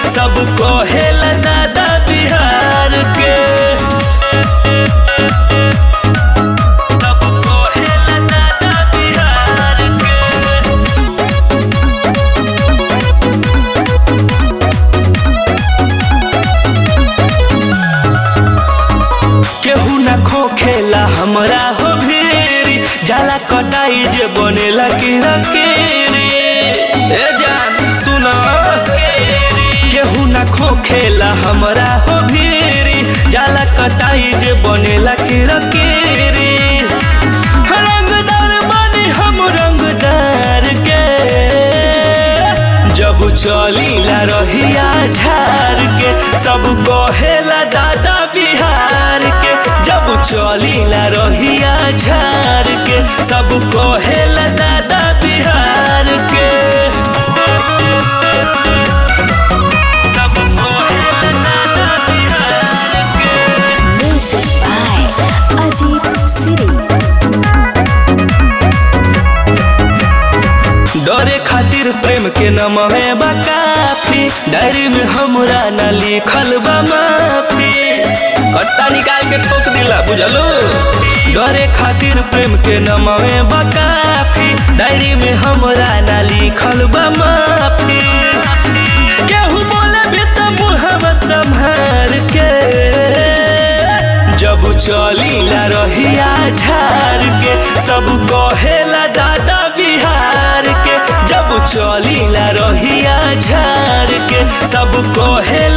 सब कहेला दादा बिहार के सब कहेला दादा बिहार के केहू ना खोखेला हमरा हो भीरी जाला कटाई जे बनेला कीड़ा केरी ए जान सुनो केहू ना खोखेला हमरा हो भीरी जाला कटाई जे बनेला कीड़ा केरी रंगदार बनी हम रंगदार के जब चलीला रहिया झार के सब कहेला दादा बिहार के जब चलीला रहिया झार के सब कहेला दादा बिहार के सब कहेला दादा बिहार के Music by Ajit Siri. डरे खातिर प्रेम के नमहे बा काफी डायरी में हमरा न लिखल बा माफी कट्टा निकाल के ठोक दिला बुझलो डरे खातिर प्रेम के नमहे बा काफी डायरी में हमरा न लिखल बा माफी केहू बोले भी त मुहवा संभार के जब चलीला रहिया झार के सब कहेला दादा बिहार के जब चलीला रहिया झार के सब कहेला